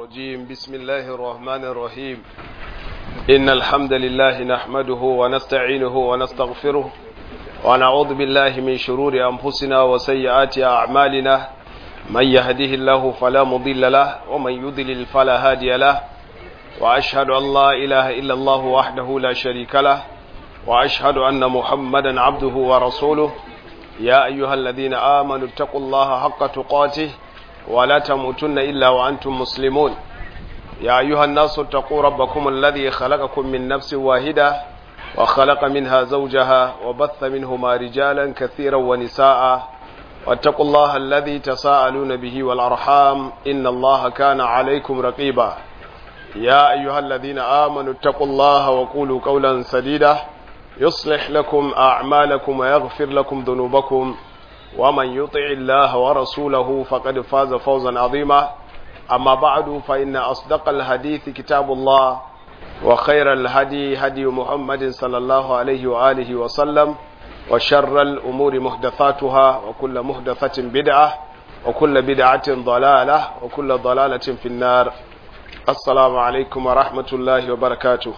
الرجيم بسم الله الرحمن الرحيم إن الحمد لله نحمده ونستعينه ونستغفره ونعوذ بالله من شرور أنفسنا وسيئات أعمالنا من يهده الله فلا مضل له ومن يضلل فلا هادي له وأشهد أن لا إله إلا الله وحده لا شريك له وأشهد أن محمدا عبده ورسوله يا أيها الذين آمنوا اتقوا الله حق تقاته ولا تموتن إلا وأنتم مسلمون يا أيها الناس اتقوا ربكم الذي خلقكم من نفس واحدة وخلق منها زوجها وبث منهما رجالا كثيرا ونساء واتقوا الله الذي تساءلون به والأرحام إن الله كان عليكم رقيبا يا أيها الذين آمنوا اتقوا الله وقولوا قولا سديدا يصلح لكم أعمالكم ويغفر لكم ذنوبكم ومن يطع الله ورسوله فقد فاز فوزا عظيما أما بعد فإن أصدق الحديث كتاب الله وخير الهدي هدي محمد صلى الله عليه وآله وسلم وشر الأمور محدثاتها وكل محدثة بدعة وكل بدعة ضلالة وكل ضلالة في النار السلام عليكم ورحمة الله وبركاته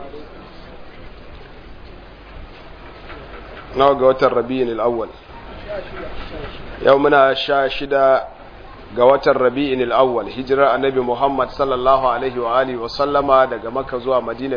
nawa ga watan rabi'in al'awwal yau muna sha shida ga watan rabi'in al'awwal hijirar annabi muhammad sallallahu alaihi wa alihi wa sallama daga maka zuwa madina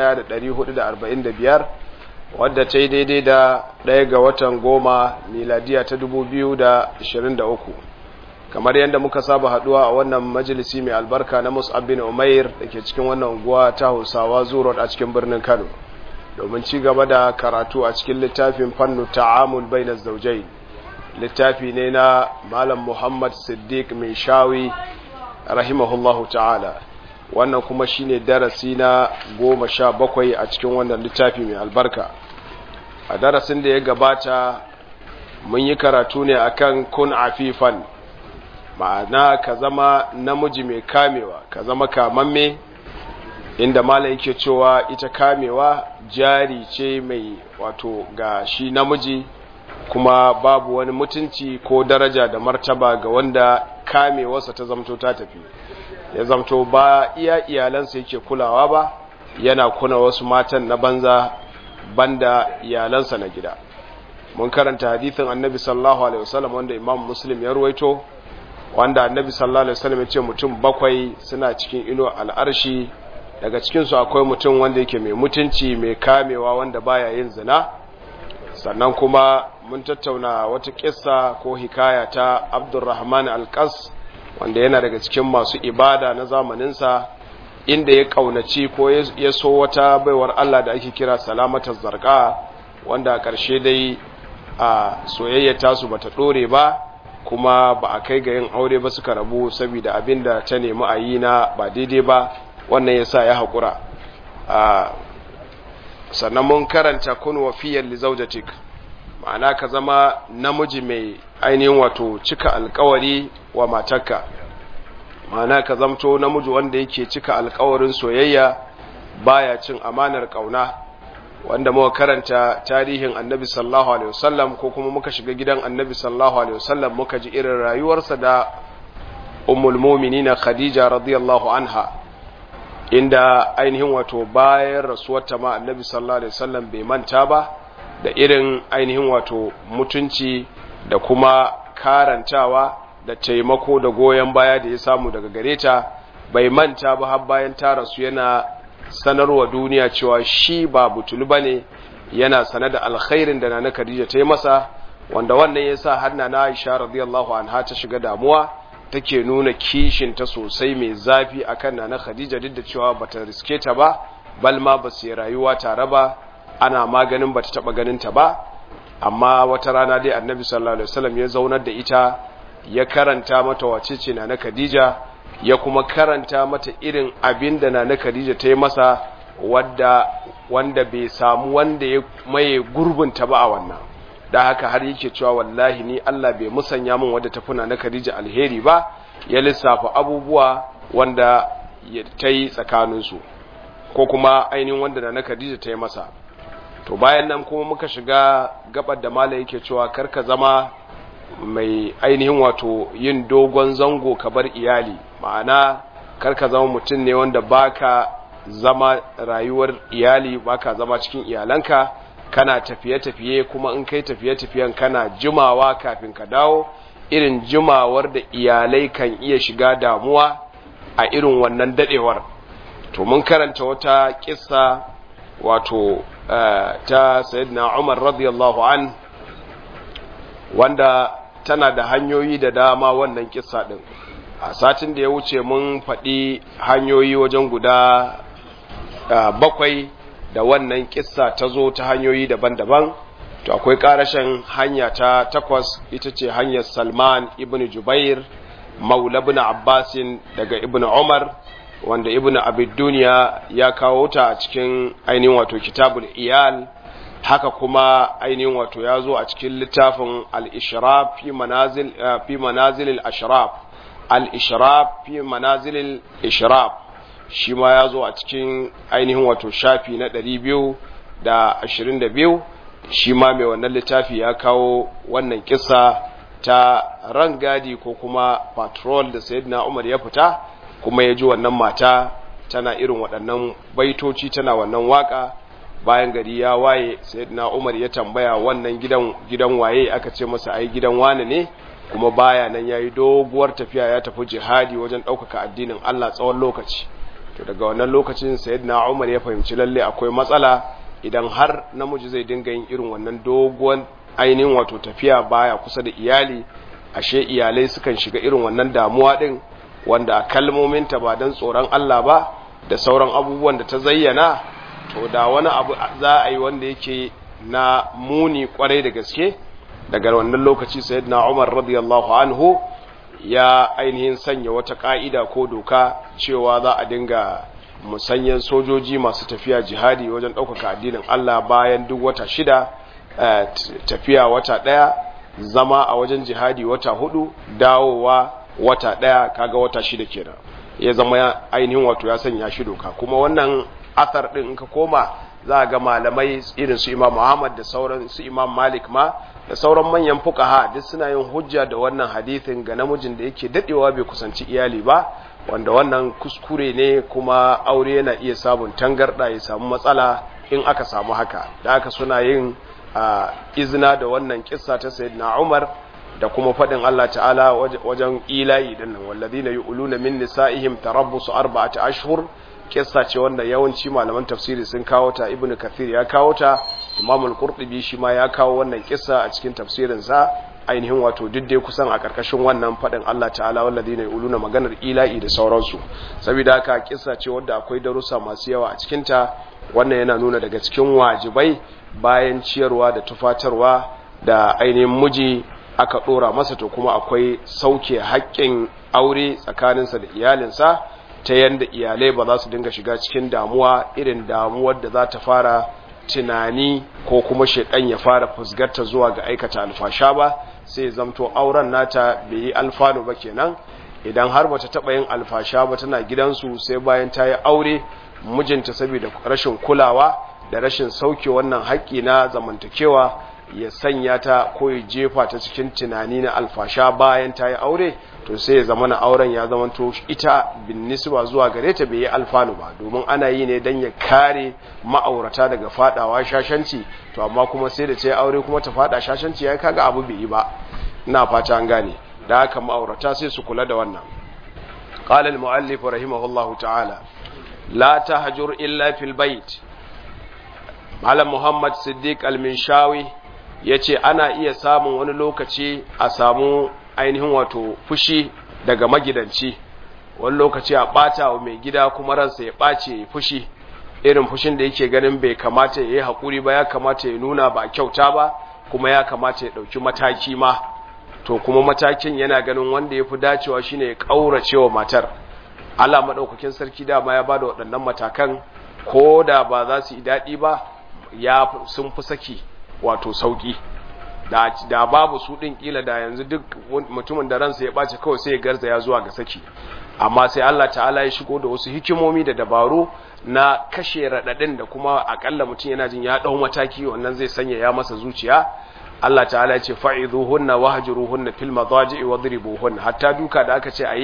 1445 wadda ta yi daidai da ɗaya ga watan goma miladiya ta 2023 kamar yadda muka saba haduwa a wannan majalisi mai albarka na mus'ab bin umair da ke cikin wannan unguwa ta hausawa zuwa a cikin birnin kano domin ci gaba da karatu a cikin littafin fannu ta'amul bainar zaujai littafi ne na malam muhammad siddiq mai shawi rahimahullahu ta'ala wannan kuma shine darasi na goma sha bakwai a cikin wannan littafi mai albarka a darasin da ya gabata mun yi karatu ne akan kun afifan ma'ana ka zama namiji mai kamewa ka zama kamamme inda malam yake cewa ita kamewa jari ce mai wato ga shi namiji kuma babu wani mutunci ko daraja da martaba ga wanda kamewarsa ta zamto ta tafi ya zamto ba iya iyalansa yake kulawa ba yana kuna wasu matan na banza banda iyalansa na gida mun karanta hadithin annabi sallallahu alaihi wasallam wanda imam muslim ya ruwaito wanda annabi sallallahu alaihi wasallam ya ce mutum bakwai suna cikin ilo al'arshi daga cikinsu akwai mutum wanda yake mai mutunci mai kamewa wanda baya yin zina sannan kuma mun tattauna wata kissa ko hikaya ta abdurrahman alkas wanda yana daga cikin masu ibada na zamaninsa inda ya kaunaci ko ya so wata baiwar Allah da ake kira salamatar zarka wanda a ƙarshe dai a soyayya tasu bata ɗore ba kuma ba a kai ga yin aure ba suka rabu saboda abin da ta nemi a yi na ba daidai ba wannan ya sa ya haƙura sannan mun karanta kun wafiyar lizaujatik ma'ana ka zama namiji mai ainihin wato cika alkawari wa matarka ma'ana ka zamto namiji wanda yake cika alkawarin soyayya baya cin amanar kauna wanda muka karanta tarihin annabi sallallahu alaihi wasallam ko kuma muka shiga gidan annabi sallallahu alaihi wasallam muka ji irin rayuwarsa da ummul mu'minina khadija radiyallahu anha inda ainihin wato bayan rasuwarta ma annabi sallallahu alaihi wasallam bai manta ba da irin ainihin wato mutunci da kuma karantawa da taimako da goyon baya da ya samu daga gare ta bai manta ba har bayan ta rasu yana sanarwa duniya cewa shi ba butulu bane yana sanar da alkhairin da nana Khadija ta yi masa wanda wannan yasa har na Aisha radiyallahu anha ta shiga damuwa take nuna kishinta sosai mai zafi akan nana Khadija duk da cewa bata riske ta ba bal ma ba su rayuwa tare ba ana maganin bata taba ganin ta ba amma wata rana dai Annabi sallallahu alaihi wasallam ya zaunar da ita ya karanta mata wacece nana Khadija ya kuma karanta mata irin abin da nana Khadija ta yi masa wadda wanda bai samu wanda ya maye gurbinta ba a wannan da haka har yake cewa wallahi ni Allah bai musanya min wadda ta funa na Khadija alheri ba ya lissafa abubuwa wanda ta yi tsakaninsu ko kuma ainihin wanda na Khadija ta yi masa to bayan nan kuma muka shiga gabar da mala yake cewa karka zama mai ainihin wato yin dogon zango ka bar iyali ma'ana kar ka zama mutum ne wanda baka zama rayuwar iyali baka zama cikin iyalanka kana tafiye-tafiye kuma in kai tafiye-tafiyen kana jimawa kafin ka dawo irin jimawar da iyalai kan iya shiga damuwa a irin wannan dadewar to mun karanta wata kissa wato ta sayyidina Umar radiyallahu an wanda tana da hanyoyi da dama wannan kissa din a satin da ya wuce mun faɗi hanyoyi wajen guda bakwai da wannan kissa ta zo ta hanyoyi daban-daban to akwai ƙarashin hanya ta takwas ita ce hanyar salman ibn jubair maula ibn abbasin daga ibn umar wanda ibn abid duniya ya kawo ta a cikin ainihin wato kitabul iyal haka kuma ainihin wato ya zo a cikin littafin al-ishraf fi manazil fi manazil al-ashraf al-ishraf fi manazil al-ishraf shi ma ya zo a cikin ainihin wato shafi na 222 shi ma mai wannan littafi ya kawo wannan kisa ta rangadi ko kuma patrol da sayyidina Umar ya fita kuma ya ji wannan mata tana irin waɗannan baitoci tana wannan waka bayan gari ya waye sayyidina Umar ya tambaya wannan gidan gidan waye aka ce masa ai gidan wane ne kuma baya nan yayi doguwar tafiya ya tafi jihadi wajen ɗaukaka addinin Allah tsawon lokaci to daga wannan lokacin sayyidina Umar ya fahimci lalle akwai matsala idan har namiji zai dinga yin irin wannan doguwan ainihin wato tafiya baya kusa da iyali ashe iyalai sukan shiga irin wannan damuwa din wanda kalmominta ba don tsoron Allah ba da sauran abubuwan da ta zayyana to da wani abu za a yi wanda yake na muni kwarai da gaske daga wannan lokaci sayyidina Umar radiyallahu anhu ya ainihin sanya wata ka'ida ko doka cewa za a dinga musanyen sojoji masu tafiya jihadi wajen ɗaukaka addinin Allah bayan duk wata shida tafiya wata ɗaya zama a wajen jihadi wata hudu dawowa wata ɗaya kaga wata shida kenan ya zama ainihin wato ya sanya shi doka kuma wannan athar ɗin in ka koma za ga malamai irin su imam Muhammad da sauran su imam Malik ma da sauran manyan fukaha duk suna yin hujja da wannan hadithin ga namijin da yake dadewa bai kusanci iyali ba wanda wannan kuskure ne kuma aure yana iya samun tangarda ya samu matsala in aka samu haka da aka suna yin izina da wannan kissa ta sayyidina Umar da kuma fadin Allah ta'ala wajen ilahi din nan wallazina yu'luna min nisa'ihim tarabbusu arba'ati ashhur kissa ce wanda yawanci malaman tafsiri sun kawo ta ibnu kathir ya kawo ta imam al-qurtubi shi ma ya kawo wannan kissa a cikin tafsirin sa ainihin wato duk kusan a karkashin wannan fadin Allah ta'ala walladina yuluna maganar ila'i da sauransu saboda haka kissa ce wanda akwai darussa masu yawa a cikin ta wannan yana nuna daga cikin wajibai bayan ciyarwa da tufatarwa da ainihin miji aka dora masa to kuma akwai sauke haƙƙin aure tsakaninsa da iyalinsa ta yanda iyalai ba za su dinga shiga cikin damuwa irin damuwar da za ta fara tunani ko kuma shekan ya fara fusgarta zuwa ga aikata alfasha ba sai zamto auren nata bai yi alfanu ba kenan idan har bata taba yin alfasha ba tana gidansu sai bayan ta yi aure mijinta saboda rashin kulawa da rashin sauke wannan haƙƙi na zamantakewa ya sanya ta ko ya jefa ta cikin tunani na alfasha bayan ta yi aure to sai ya zama na auren ya zama to ita bin nisba zuwa gare ta bai yi alfanu ba domin ana yi ne don ya kare ma'aurata daga fadawa shashanci to amma kuma sai da ta yi aure kuma ta fada shashanci ya kaga abu bai yi ba ina fata an gane da haka ma'aurata sai su kula da wannan قال المؤلف رحمه الله تعالى لا تهجر إلا في البيت Malam Muhammad Siddiq Al-Minshawi ya ce ana iya samun wani lokaci a samu ainihin wato fushi daga magidanci wani lokaci a ɓata wa mai gida kuma ransa ya ɓace ya fushi irin fushin da yake ganin bai kamata ya yi haƙuri ba ya kamata ya nuna ba kyauta ba kuma ya kamata ya ɗauki mataki ma to kuma matakin yana ganin wanda ya fi dacewa shine ya ƙaurace wa matar Allah maɗaukakin sarki dama ya ba da waɗannan matakan ko da ba za su yi daɗi ba ya sun fi saki wato sauki da, da babu su din kila da yanzu duk mutumin da ransa ya ɓace kawai sai ya garza ya zuwa ga saki amma sai Allah ta'ala ya shigo da wasu hikimomi da dabaru na kashe raɗaɗin da kuma akalla mutum yana jin ya ɗau mataki wannan zai sanya ya masa zuciya Allah ta'ala ya ce fa'izuhunna wahjuruhunna fil madaji'i wadribuhunna hatta duka da aka ce ayi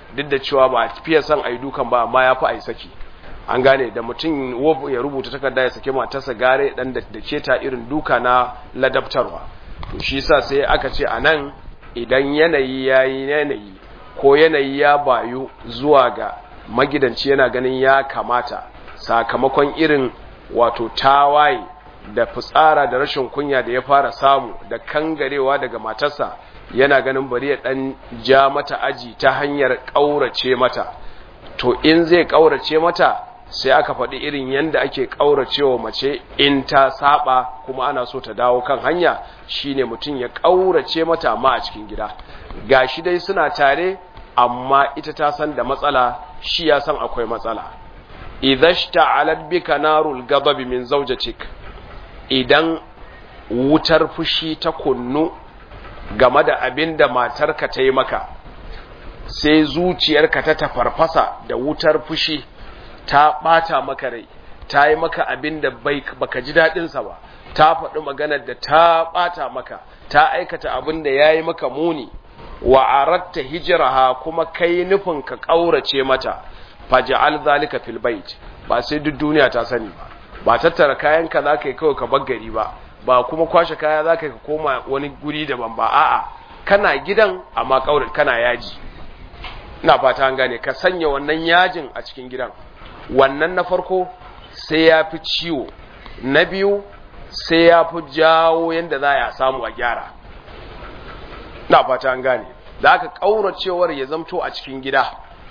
duk da cewa ba fiye son a yi dukan ba amma ya fi a yi saki an gane da mutum ya rubuta takarda ya sake matarsa gare dan da ke ta irin duka na ladabtarwa to shi sa sai aka ce a nan idan yanayi ya yi yanayi ko yanayi ya bayu zuwa ga magidanci yana ganin ya kamata sakamakon irin wato tawaye da fitsara da rashin kunya da ya fara samu da kangarewa daga matarsa yana ganin bari ya dan ja mata aji ta hanyar ƙaurace mata to in zai ƙaurace mata sai aka faɗi irin yadda ake ƙauracewa mace in ta saba kuma ana so ta dawo kan hanya shine mutum ya ƙaurace mata amma a cikin gida gashi dai suna tare amma ita ta san da matsala shi ya san akwai matsala idhashta alad bika narul ghadabi min zawjatik idan wutar fushi ta kunnu game da abin da matarka ta yi maka sai zuciyarka ta tafarfasa da wutar fushi ta ɓata maka rai ta yi maka abin da baka ji daɗinsa ba ta faɗi maganar da ta ɓata maka ta aikata abin da ya yi maka muni wa aratta hijiraha kuma kai nufin ka ƙaurace mata faja'al zalika fil bait ba sai duk duniya ta sani ba ba tattara kayanka za ka yi kawai ka bar gari ba ba kuma kwashe kaya za ka yi ka koma wani guri daban ba a'a kana gidan amma ƙaura kana yaji ina fata an gane ka sanya wannan yajin a cikin gidan wannan na farko sai ya fi ciwo na biyu sai ya fi jawo yadda za a samu a gyara na fata an gane da aka ƙauracewar ya zamto a cikin gida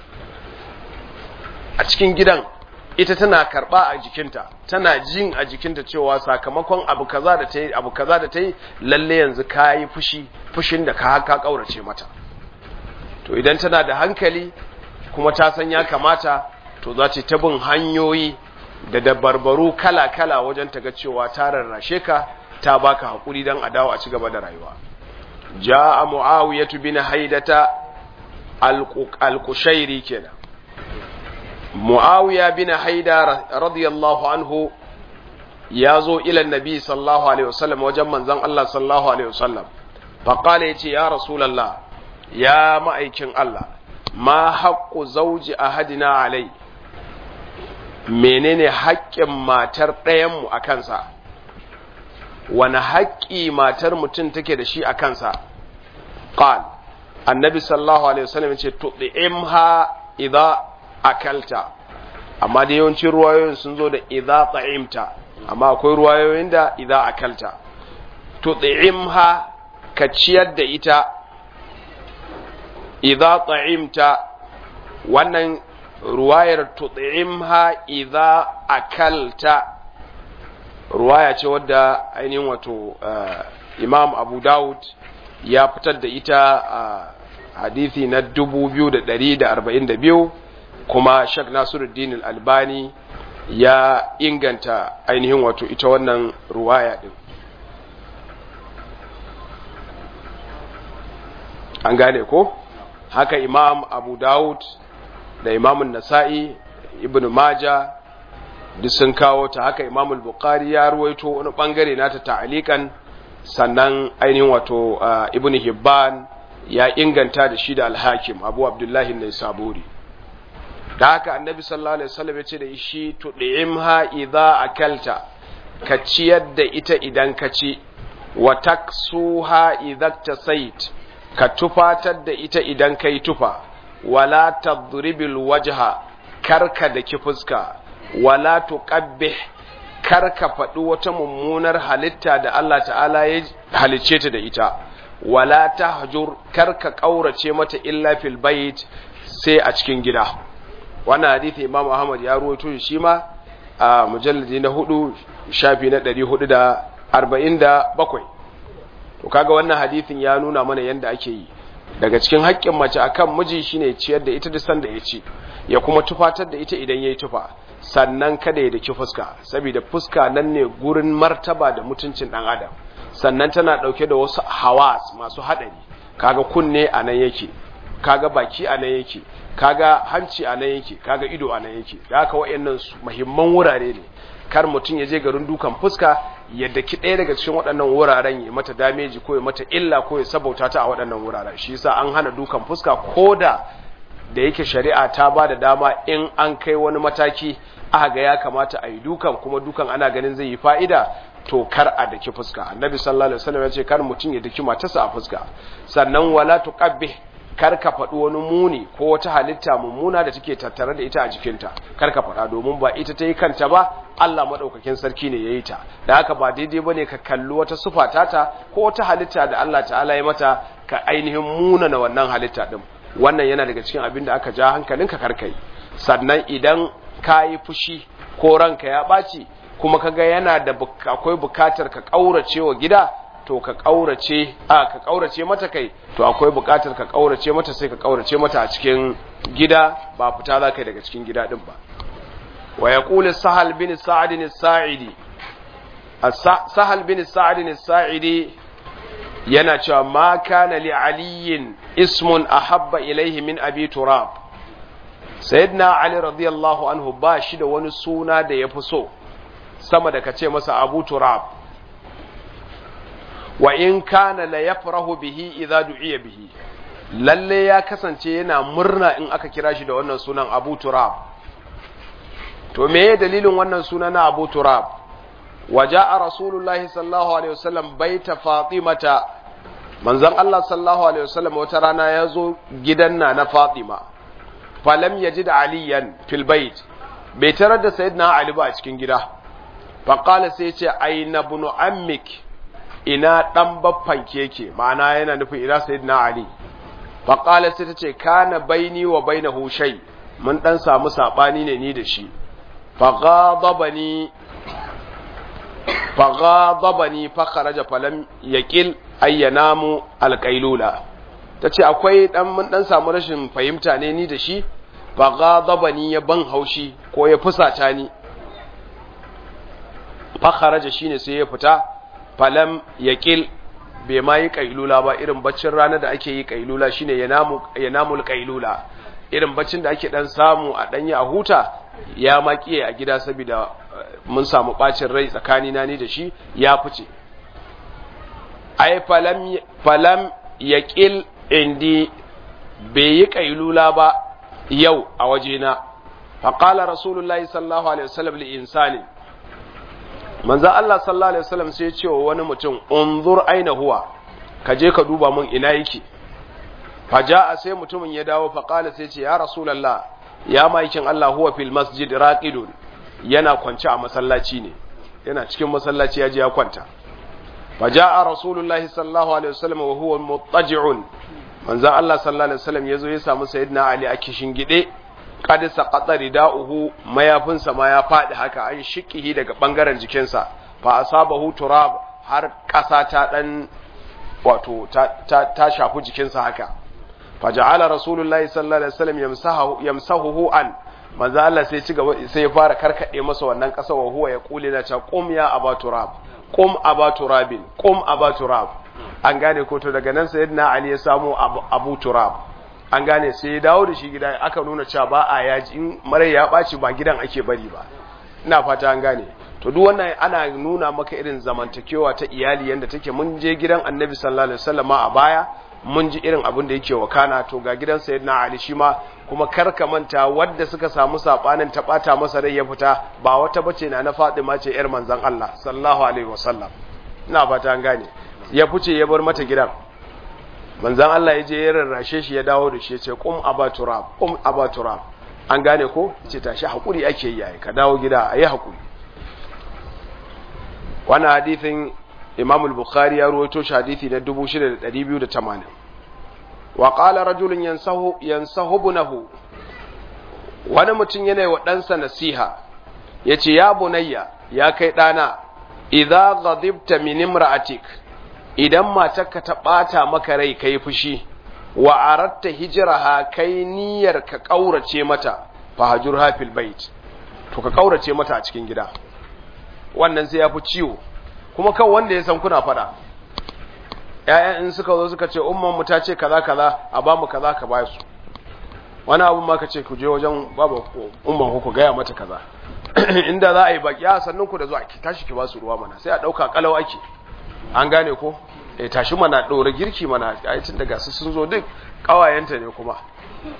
a cikin gidan ita tana karɓa a jikinta tana jin a jikinta cewa sakamakon abu kaza da ta yi abu kaza da ta yi lalle yanzu ka yi fushi fushin da ka haka ƙaurace mata to idan tana da hankali kuma ta san ya kamata to za ta bin hanyoyi da dabarbaru kala-kala wajen ta ga cewa ta rarrashe ka ta baka haƙuri don a dawo a ci gaba da rayuwa ja'a mu'awiyatu bin haidata al-qushairi kenan mu'awiya bin haida radiyallahu anhu ya zo ila nabi sallallahu alaihi wasallam wajen manzon Allah sallallahu alaihi wasallam faqala yace ya rasulullah ya ma'aikin Allah ma haqqu zawji ahadina alai menene haƙƙin matar ɗayanmu a kansa wani haƙƙi matar mutum take da shi a kansa qal annabi sallallahu alaihi wasallam ce tud'imha idza akalta amma da yawancin ruwayoyin sun zo da idza ta'imta amma akwai ruwayoyin da idza akalta tud'imha ka ciyar da ita idza ta'imta wannan ruwayar tut'imha idza akalta ruwaya ce wadda ainihin wato imam abu dawud ya fitar da ita a hadithi na 2242 kuma shak nasiruddin albani ya inganta ainihin wato ita wannan ruwaya din an gane ko haka imam abu dawud da imamun nasa'i ibn maja duk sun kawo ta haka imamul bukhari ya ruwaito wani bangare nata ta'alikan sannan ainihin wato uh, ibn hibban ya inganta da shi da alhakim abu abdullahi ne saburi da haka annabi sallallahu alaihi wasallam ya ce da shi tud'imha idza akalta ka ciyar da ita idan ka ci wa taksuha idza tasait ka tufatar da ita idan kai tufa wala tadribil wajha karka da ki fuska wala tuqabbih karka faɗi wata mummunar halitta da Allah ta'ala ya halicce ta da ita wala tahjur karka kaurace mata illa fil bait sai a cikin gida wannan hadisi Imam Ahmad ya ruwaito shi ma a mujalladi na hudu shafi na 447 to kaga wannan hadisin ya nuna mana yanda ake yi daga cikin haƙƙin mace akan miji shine ciyar da ita da sanda ya ci ya kuma tufatar da ita idan yayi tufa sannan kada ya daki fuska saboda fuska nan ne gurin martaba da mutuncin dan adam sannan tana dauke da wasu hawas masu hadari kaga kunne a nan yake kaga baki a nan yake kaga hanci a nan yake kaga ido a nan yake da haka wayannan muhimman wurare ne kar mutum ya je garin dukan fuska ya daki ɗaya daga cikin waɗannan wuraren ya mata dameji ko ya mata illa ko ya sabauta ta a waɗannan wuraren shi yasa an hana dukan fuska ko da da yake shari'a ta ba da dama in an kai wani mataki aka ga ya kamata a yi dukan kuma dukan ana ganin zai yi fa'ida to kar a daki fuska annabi sallallahu alaihi wasallam ya ce kar mutum ya daki matarsa a fuska sannan wala tuqabbih kar ka faɗi wani muni ko wata halitta mummuna da take tattare da ita a jikinta kar ka faɗa domin ba ita ta yi kanta ba Allah maɗaukakin sarki ne ya yi ta da haka ba daidai ba ne ka kalli wata sufa tata ko wata halitta da Allah ta'ala ya mata ka ainihin munana wannan halitta ɗin wannan yana daga cikin abin da aka ja hankalinka karkai sannan idan ka yi fushi ko ranka ya ɓaci kuma ka ga yana da akwai bukatar ka ƙaurace wa gida to ka ƙaurace a ka ƙaurace mata kai to akwai buƙatar ka ƙaurace mata sai ka ƙaurace mata a cikin gida ba fita za ka yi daga cikin gida ɗin ba wa ya ƙuli sahal bin sa'adin sa'idi sahal bin sa'adin sa'idi yana cewa ma kana li aliyin ismun ahabba ilaihi min abi turab sayyidina ali radiyallahu anhu ba shi da wani suna da ya fi so sama da ka ce masa abu turab wa in kana la yafrahu bihi idza du'iya bihi lalle ya kasance yana murna in aka kira shi da wannan sunan Abu Turab to meye dalilin wannan suna na Abu Turab waja'a rasulullahi sallallahu alaihi wasallam baita fatimata manzon Allah sallallahu alaihi wasallam wata rana ya zo gidan na na Fatima falam yajid aliyan fil bait bai tarar da sayyidina Ali ba a cikin gida faqala sai ya ce aina bunu ammik ina ɗan baffan keke ma'ana yana nufin ina sayyidina ali faƙala sai ta ce kana baini wa baina hushai mun ɗan samu saɓani ne ni da shi faghadabani faghadabani fakharaja falam yaqil ayyanamu alqailula tace akwai dan mun dan samu rashin fahimta ne ni da shi faghadabani ya ban haushi ko ya fusata ni fakharaja shine sai ya fita falam yaqil bai ma yi kailula ba irin baccin rana da ake yi kailula shine yanamu yanamul kailula irin baccin da ake dan samu a danya a huta ya makiye a gida saboda mun samu bacin rai tsakani na ni da shi ya fice ai falam falam yaqil indi bai yi kailula ba yau a wajena faqala rasulullahi sallallahu alaihi wasallam li insani manzo Allah sallallahu alaihi wasallam sai ya ce wa wani mutum unzur aina huwa ka je ka duba mun ina yake faja'a sai mutumin ya dawo fa qala sai ce ya rasulullah ya maikin Allah huwa fil masjid raqidun yana kwance a masallaci ne yana cikin masallaci ya je ya kwanta faja'a rasulullahi sallallahu alaihi wasallam wa huwa muttaji'un manzo Allah sallallahu alaihi wasallam yazo ya samu sayyidina Ali a kishin gide kad saqata rida'uhu mayafinsa ma ya fadi haka an shikihi daga bangaren jikinsa fa asabahu turab har kasa ta dan wato ta, ta, ta shafi jikinsa haka faja'ala rasulullahi sallallahu alaihi wasallam yamsahu yamsahuhu an manzo Allah sai ci gaba sai ya fara karkade masa wannan kasa wa huwa ya kule na ta qum ya aba turab qum aba turabin qum aba turab an gane ko to daga nan sayyidina ali ya samu abu, abu turab an gane sai ya dawo da shi gida aka nuna cewa ba a yaji in marai ya ɓaci ba gidan ake bari ba ina fata an gane to duk wannan ana nuna maka irin zamantakewa ta iyali yanda take mun je gidan annabi sallallahu alaihi wasallam a baya mun ji irin abin da yake wakana to ga gidan sayyidina ali shi ma kuma kar ka manta wadda suka samu sabanin ta bata masa rai ya fita ba wata bace na na Fatima ce yar manzon Allah sallallahu alaihi wasallam ina fata an gane ya fice ya bar mata gidan manzan Allah ya je ya rarrashe shi ya dawo da shi ya ce kum aba turab kum aba turab an gane ko ce tashi hakuri ake yi yayi ka dawo gida ayi hakuri wannan hadithin Imam al-Bukhari ya rawaito shi hadithi na 6280 wa qala rajulun yansahu yansahu ibnahu wani mutum yana wa ɗansa nasiha yace ya bunayya ya kai ɗana idza ghadibta min imra'atik idan matarka ta ɓata maka rai kai fushi wa aratta hijraha kai niyyar ka ƙaurace mata fa hajurha fil bait to ka ƙaurace mata a cikin gida wannan sai ya fi ciwo kuma kan wanda ya san kuna faɗa ƴaƴan in suka zo suka ce umman mu ta ce kaza kaza a ba mu kaza ka ba su wani abu ma ka ce ku je wajen baba umman ku ku gaya mata kaza inda za a yi baki a sannan ku da zuwa ki tashi ki ba su ruwa mana sai a ɗauka kalau ake an gane ko e tashi mana ɗora girki mana ayacin daga su sun zo duk ƙawayenta ne kuma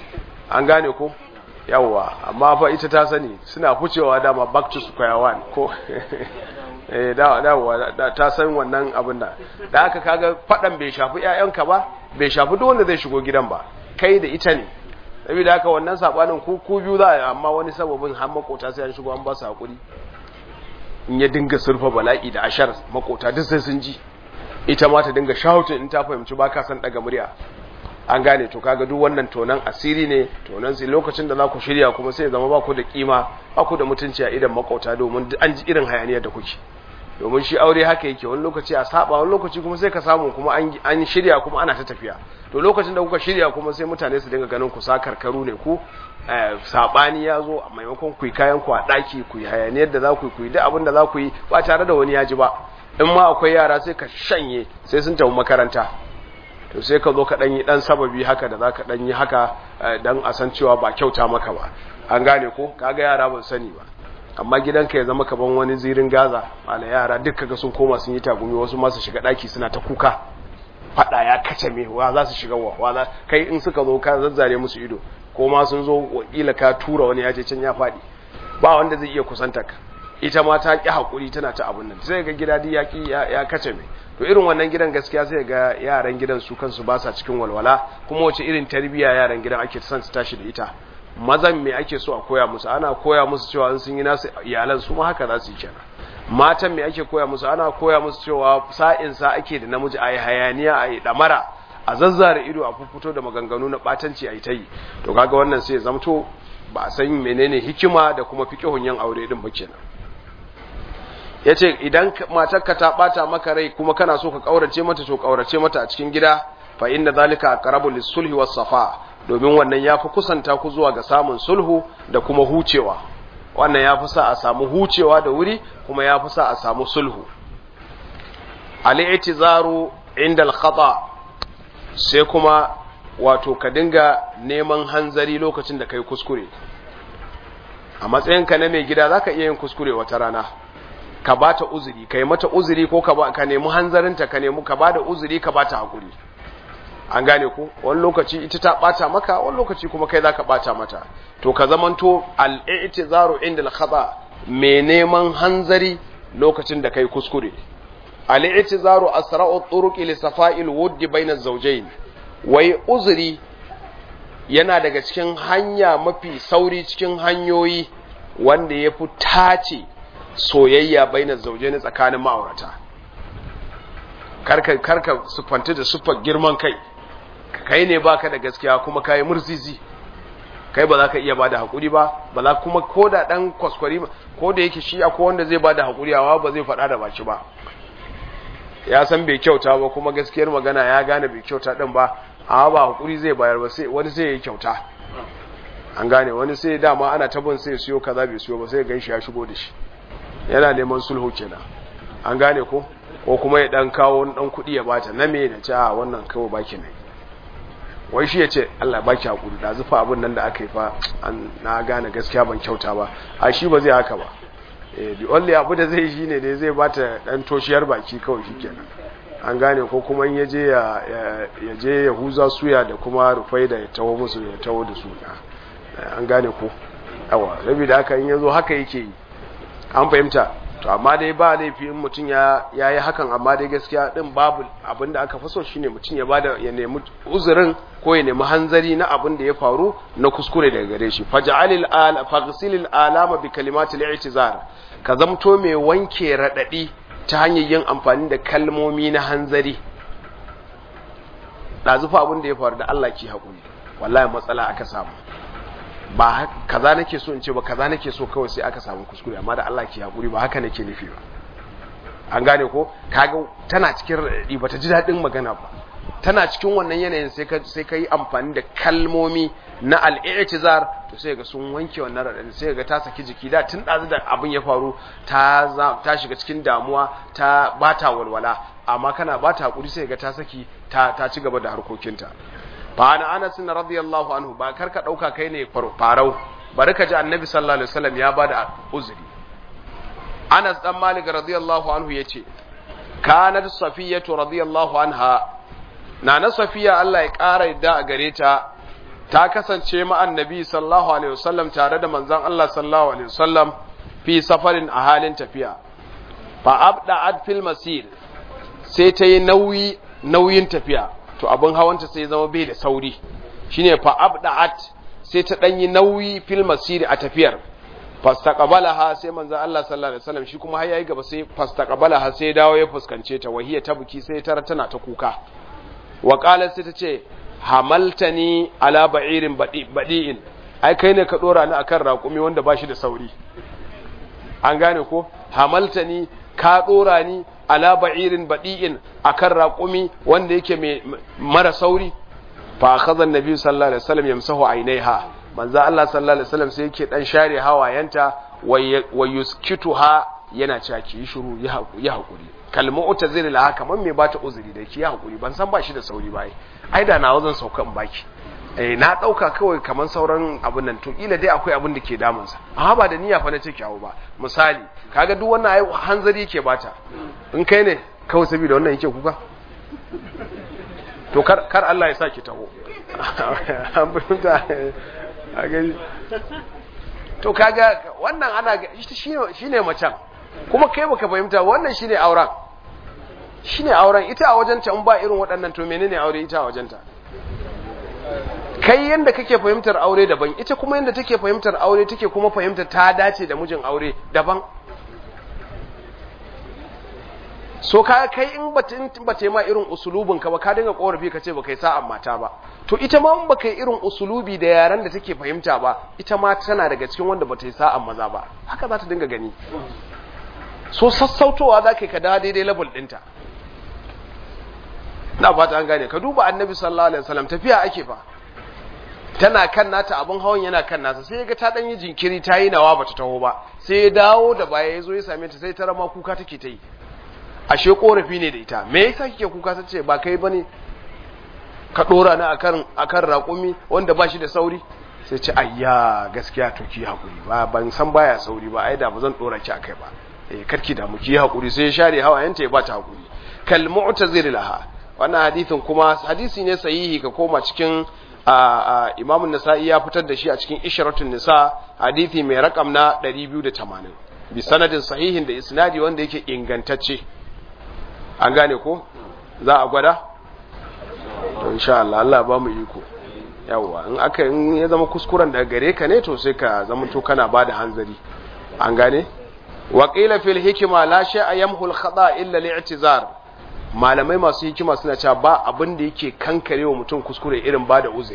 an gane ko yawwa amma fa ita ta sani suna fucewa dama back to square one ko eh da da ta san wannan abin da da haka kaga fadan bai shafi ƴaƴanka ba bai shafi duk wanda zai shigo gidan ba kai da ita ne saboda haka wannan sabanin ku ku biyu za amma wani sababin har makota sai an shigo an ba su hakuri in ya dinga surfa bala'i da ashar makota duk sai sun ji ita ma ta dinga shouting in ta fahimci ba ka san daga murya an gane to kaga duk wannan tonan asiri ne tonan sai lokacin da za ku shirya kuma sai zama ba ku da kima ba ku da mutunci a idan makauta domin an ji irin hayaniyar da kuke domin shi aure haka yake wani lokaci a saba wani lokaci kuma sai ka samu kuma an shirya kuma ana ta tafiya to lokacin da kuka shirya kuma sai mutane su dinga ganin ku sakarkaru ne ku sabani ya zo a maimakon ku yi kayan ku a daki ku yi hayaniyar da za ku yi ku yi duk abin da za ku yi ba tare da wani ya ji ba in ma akwai yara sai ka shanye sai sun tafi makaranta to sai ka zo ka ɗanyi ɗan sababi haka da za ka ɗanyi haka don a san cewa ba kyauta maka ba an gane ko kaga yara ban sani ba amma gidanka ya zama kaban wani zirin gaza mala yara duk kaga sun koma sun yi tagumi wasu ma su shiga ɗaki suna ta kuka faɗa ya kace me wa za su shiga wa wa za kai in suka zo ka zazzare musu ido ko ma sun zo wakila ka tura wani ya je can ya faɗi ba wanda zai iya kusanta ka ita ma ta ƙi haƙuri tana ta abun nan sai ga gida ya ƙi ya kace me to irin wannan gidan gaskiya sai ga yaran gidan su kansu ba sa cikin walwala kuma wace irin tarbiyya yaran gidan ake son su tashi da ita mazan me ake so a koya musu ana koya musu cewa in sun yi nasu iyalan su ma haka za su yi kenan matan me ake koya musu ana koya musu cewa sa'in sa ake da namiji ayi hayaniya ayi damara a zazzare ido a fuffuto da maganganu na batanci ayi ta yi to kaga wannan sai ya zamto ba a san menene hikima da kuma fiqhun yan aure din ba kenan ya ce idan matarka ta bata maka rai kuma kana so ka kaurace mata to kaurace mata a cikin gida fa inda zalika aqrabu lis-sulhi was-safa domin wannan yafi kusanta ku zuwa ga samun sulhu da kuma hucewa wannan yafi sa a samu hucewa da wuri kuma yafi sa a samu sulhu al-i'tizaru inda al-khata sai kuma wato ka dinga neman hanzari lokacin da kai kuskure a matsayinka na mai gida zaka iya yin kuskure wata rana ka ba ta uzuri ka yi mata uzuri ko ka nemi hanzarinta ka nemi ka ba da uzuri ka ba ta haƙuri an gane ku wani lokaci ita ta ɓata maka wani lokaci kuma kai za ka ɓata mata to ka zamanto al'itizaru inda al-khata mai neman hanzari lokacin da kai kuskure al'itizaru asra'u turuqi li safa'il wuddi bayna zawjayn wai uzuri yana daga cikin hanya mafi sauri cikin hanyoyi wanda ya fi tace soyayya bainar zauje ne tsakanin ma'aurata karka karka sufanta da sufar girman kai kai ne baka da gaskiya kuma kai murzizi kai ba za ka iya bada hakuri ba ba za kuma ko da dan kwaskwari ko da yake shi akwai wanda zai bada hakuri awa ba zai faɗa da baki ba ya san bai kyauta ba kuma gaskiyar magana ya gane bai kyauta din ba amma ba hakuri zai bayar ba sai wani sai ya kyauta an gane wani sai dama ana tabon sai siyo kaza bai siyo ba sai gan shi ya shigo da shi yana neman sulhu kenan an gane ko ko kuma ya dan kawo wani dan kuɗi ya bata na me da ce a wannan kawo baki ne wai shi ya ce Allah baki hakuri da zufa abin nan da aka yi fa an na gane gaskiya ban kyauta ba a shi ba zai haka ba eh the only abu da zai shi ne da zai bata dan toshiyar baki kawai shikenan an gane ko kuma in yaje ya ya je ya huza suya da kuma rufai da ya tawo musu ya tawo da su an gane ko yawa rabi da haka in yazo haka yake yi an fahimta to amma dai ba laifi in mutum ya yi hakan amma dai gaskiya din babu abin da aka fi so shine mutum ya bada ya nemi uzurin ko ya nemi hanzari na abin da ya faru na kuskure daga gare shi faj'alil ala faghsilil alama bi kalimatil i'tizar ka zamto mai wanke radadi ta hanyar yin amfani da kalmomi na hanzari dazufa abin da ya faru da Allah ki hakuri wallahi matsala aka samu ba kaza nake so in ce ba kaza nake so kawai sai aka samu kuskure amma da Allah ke hakuri ba haka nake nufi ba an gane ko kaga tana cikin radadi bata ji dadin magana ba tana cikin wannan yanayin sai ka sai kai amfani da kalmomi na al-i'tizar to sai ga sun wanke wannan radadi sai ga ta saki jiki da tun dazu da abin ya faru ta ta shiga cikin damuwa ta bata walwala amma kana bata hakuri sai ga ta saki ta ta ci gaba da harkokinta fa ana anas radiyallahu anhu ba karka dauka kai ne farau bari ka ji annabi sallallahu alaihi wasallam ya bada uzuri anas dan malik radiyallahu anhu yace kanat safiyatu radiyallahu anha nana safiya Allah ya kara yadda a gare ta ta kasance ma annabi sallallahu alaihi wasallam tare da manzon Allah sallallahu alaihi wasallam fi safarin a halin tafiya fa abda'at fil masir sai ta yi nauyi nauyin tafiya to abin hawanta sai zama bai da sauri shine fa abda'at sai ta danyi nauyi fil masir a tafiyar fastaqbalaha sai manzo Allah sallallahu alaihi wasallam shi kuma har yayi gaba sai fastaqbalaha sai dawo ya fuskance ta wahiya ta buki sai tara tana ta kuka wa qalat sai ta ce hamaltani ala ba'irin badi'in ai kai ne ka dora ni akan raƙumi wanda bashi da sauri an gane ko hamaltani ka dora ni ala ba'irin badi'in akan raƙumi wanda yake mai mara sauri fa akhadha an-nabi sallallahu alaihi wasallam yamsahu ainaiha manzo Allah sallallahu alaihi wasallam sai yake dan share hawayenta wa yuskituha yana cewa ki shiru ya hakuri kalmu utazir la haka man me bata uzuri da ki ya hakuri ban san ba shi da sauri bai ai da na wazan sauka in baki eh na dauka kawai kaman sauran abun nan to kila dai akwai abun da ke damun sa amma ba da niyya fa na ce kyawu ba misali kaga duk wannan ai hanzari yake bata in kai ne kawai saboda wannan yake kuka to kar kar Allah ya saki taho an fahimta a gani to kaga wannan ana shine macen kuma kai baka fahimta wannan shine auren shine auren ita a wajenta in ba irin waɗannan to menene aure ita a wajenta kai yanda kake fahimtar aure daban ita kuma yanda take fahimtar aure take kuma fahimtar ta dace da mijin aure daban so ka kai in bata in bata ma irin usulubin ka ba ka dinga korafi ka ce baka yi sa'an mata ba to ita ma in baka yi irin usulubi da yaran da take fahimta ba ita ma tana daga cikin wanda bata yi sa'an maza ba haka za ta dinga gani so sassautowa za ka yi ka da daidai level ɗinta na fata an gane ka duba annabi sallallahu alaihi wasallam tafiya ake fa tana kan nata abin hawan yana kan nasa sai ya ga ta dan yi jinkiri ta yi nawa bata taho ba sai ya dawo da baya ya zo ya same ta sai ta rama kuka take ta yi ashe korafi ne da ita me yasa kike kuka sace ba kai bane ka dora ni akan akan raƙumi wanda ba shi da sauri sai ce ayya gaskiya to ki hakuri ba ban san baya sauri ba ai da ba zan dora ki akai ba eh karki da mu ki hakuri sai ya share hawayenta ya bata hakuri kal mu'tazir laha wannan hadisin kuma hadisi ne sahihi ka koma cikin Imam nasai ya fitar da shi a cikin Ishratun Nisa hadisi mai rakam na 280 bi sanadin sahihin da isnadi wanda yake ingantacce an gane ko za a gwada to insha Allah Allah ba mu iko yawa in aka in ya zama kuskuren daga gare ka ne to sai ka zama to kana bada hanzari an gane wa qila fil hikma la shay'a yamhu al khata illa li'tizar malamai masu hikima suna cewa ba abin da yake kankarewa mutum kuskure irin bada uzuri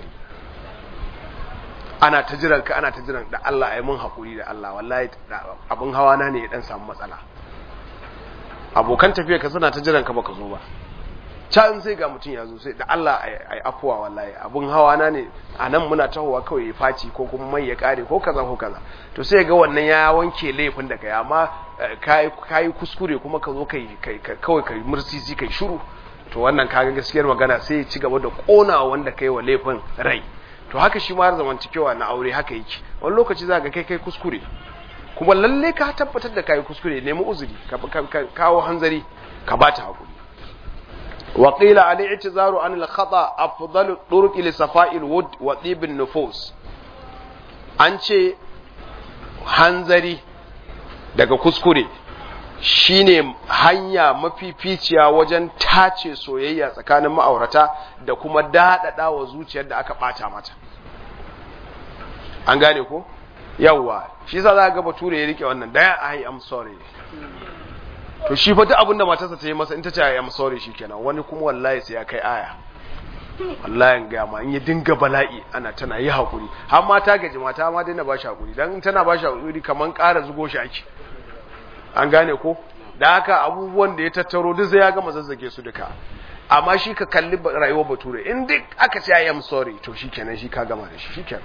ana ta jiran ka ana ta jiran da Allah ayi mun hakuri da Allah wallahi abin hawa na ne ya dan samu matsala abokan tafiya ka suna ta jiran ka baka zo ba can sai ga mutum ya zo sai da Allah ai afuwa wallahi abun hawa na ne a nan muna tahowa kawai ya faci ko kuma mai ya kare ko kaza ko kaza to sai ga wannan ya wanke laifin da kai amma kai kuskure kuma ka zo kai kawai kai mursisi kai shiru to wannan kaga gaskiyar magana sai ya ci gaba da kona wanda kai wa laifin rai to haka shi ma zamantakewa na aure haka yake wani lokaci za ga kai kai kuskure kuma lalle ka tabbatar da kai kuskure nemi uzuri ka kawo hanzari ka bata hakuri wa qila al i'tizaru an al khata afdalu turuq li safa'i al wud wa tib an nufus an ce hanzari daga kuskure shine hanya mafificiya wajen tace soyayya tsakanin ma'aurata da kuma daɗaɗa wa zuciyar da aka ɓata mata an gane ko yawwa shi sa za ga bature ya rike wannan daya ai am sorry to shi fa duk abin da matarsa ta yi masa in ta ce ai am sorry shikenan wani kuma wallahi sai ya kai aya wallahi ga ma in ya dinga bala'i ana tana yi hakuri har ma ta gaji mata ma daina ba shi hakuri dan tana ba shi hakuri kaman ƙara zugo shi ake an gane ko da haka abubuwan da ya tattaro duk sai ya gama zazzage su duka amma shi ka kalli rayuwar bature in duk aka ce I am sorry to shikenan shi ka gama da shi shikenan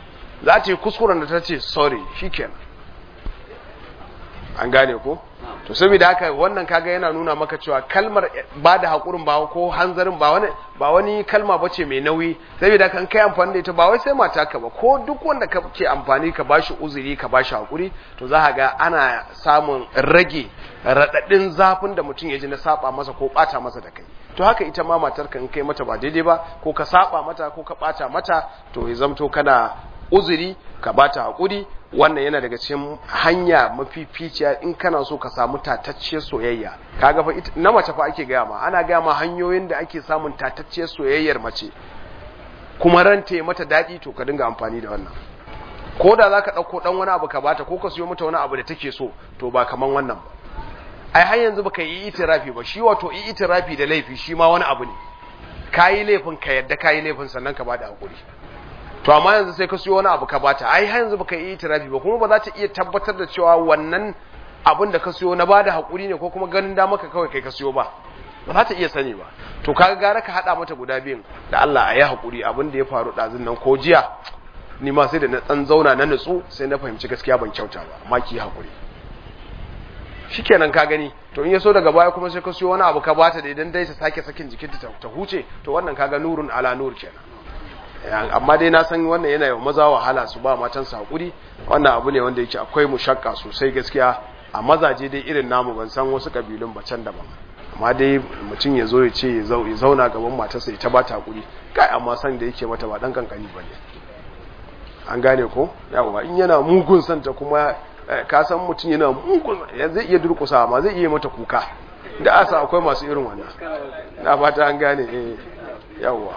za ta yi kuskuren da ta ce sorry shikenan an gane ko to to saboda haka wannan kaga yana nuna maka cewa kalmar ba da haƙurin ba ko hanzarin ba wani ba wani kalma bace mai nauyi saboda kan kai amfani da ita ba wai sai mata ka ba ko duk wanda ka ke amfani ka bashi uzuri ka bashi haƙuri to za ka ga ana samun rage raɗaɗin zafin da mutum ya ji na saba masa ko ɓata masa da kai to haka ita ma matar ka in kai mata ba daidai ba ko ka saba mata ko ka ɓata mata to ya zamto kana uzuri ka bata haƙuri wannan yana daga cikin hanya mafificiya in kana so ka samu tatacciyar soyayya kaga fa na mace fa ake gaya ma ana gaya ma hanyoyin da ake samun tatacciyar soyayyar mace kuma ranta ya mata daɗi to ka dinga amfani da wannan ko da za ka ɗauko ɗan wani abu ka bata ko ka siyo mata wani abu da take so to ba kaman wannan ba ai har yanzu baka yi itirafi ba shi wato yi itirafi da laifi shi ma wani abu ne kayi laifin ka yadda kayi laifin sannan ka bada hakuri to amma yanzu sai ka siyo wani abu ka bata ai har yanzu baka yi itirafi ba kuma ba za ta iya tabbatar da cewa wannan abin da ka siyo na bada hakuri ne ko kuma ganin da maka kawai kai ka siyo ba ba za ta iya sani ba to kaga gara ka hada mata guda biyun da Allah a yi hakuri abin da ya faru ɗazun nan ko jiya ni ma sai da na tsan zauna na nutsu sai na fahimci gaskiya ban kyauta ba amma ki hakuri shikenan ka gani to in ya so daga baya kuma sai ka siyo wani abu ka bata da idan dai ta sake sakin jikinta ta huce to wannan kaga nurun ala nur kenan amma dai na san wannan yana yawan maza wahala su ba matan su hakuri wannan abu ne wanda yake akwai mushakka sosai gaskiya a mazaje dai irin namu ban san wasu kabilun ba can daban amma dai mutum ya zo ya ce ya zauna gaban matarsa ya ta bata hakuri kai amma san da yake mata ba dan kankani bane an gane ko yawa in yana mugun santa kuma ka san mutum yana mugun zai iya durkusa ma zai iya mata kuka da asa akwai masu irin wannan na fata an gane eh yawa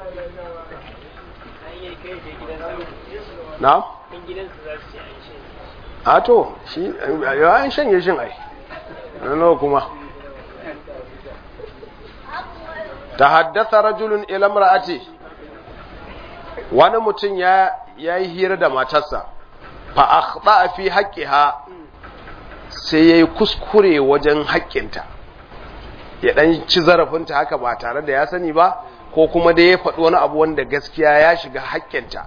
na a to shi yawan shanye shin ai nawa kuma ta haddasa rajulun ila mar'ati wani mutum ya yi hira da matarsa fa akhta fi haqqiha sai yayi kuskure wajen haƙƙinta ya dan ci zarafinta haka ba tare da ya sani ba ko kuma da ya faɗi wani abu wanda gaskiya ya shiga haƙƙinta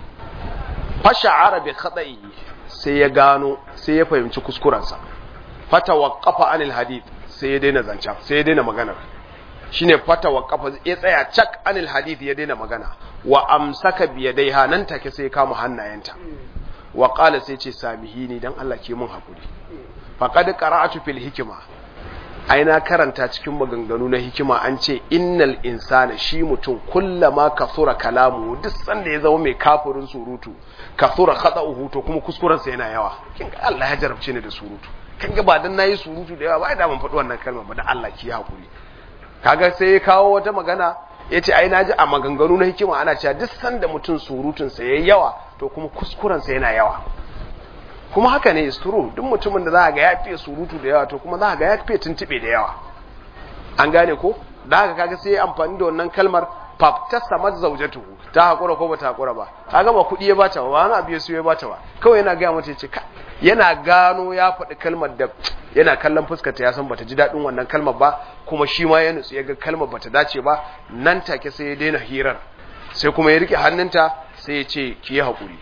fa sha'ara bi khata'i sai ya gano sai ya fahimci kuskurensa fata waqafa anil hadith sai ya daina zanca sai ya daina magana shine fata waqafa ya tsaya cak anil hadith ya daina magana wa amsaka biyadaiha nan take sai ya kama hannayenta wa qala sai ce samihini dan Allah ke mun hakuri faqad qara'atu fil hikma aina karanta cikin maganganu na hikima an ce innal insana shi mutum kullama kasura kalamu duk sanda ya zama mai kafirin surutu kasura khata'uhu to kuma kuskuren sa yana yawa kin ga Allah ya jarabce ni da surutu kan ga ba dan nayi surutu da yawa ba da ban faɗi wannan kalma ba da Allah ki hakuri kaga sai ya kawo wata magana ya ce ai naji a maganganu na hikima ana cewa duk sanda mutum surutun sa yayi yawa to kuma kuskuren sa yana yawa kuma haka ne isturu duk mutumin da za ga ya fiye surutu da yawa to kuma za ga ya fiye tuntube da yawa an gane ko da haka kaga sai amfani da wannan kalmar fafta samar zaujatu ta hakura ko bata hakura ba kaga ba kuɗi ya bata ba wani abu ya siyo ya bata ba kawai yana gaya mata ce yana gano ya faɗi kalmar da yana kallon fuskar ta ya san bata ji daɗin wannan kalmar ba kuma shi ma ya nutsu ya ga kalmar bata dace ba nan take sai ya daina hirar sai kuma ya rike hannunta sai ya ce ki yi haƙuri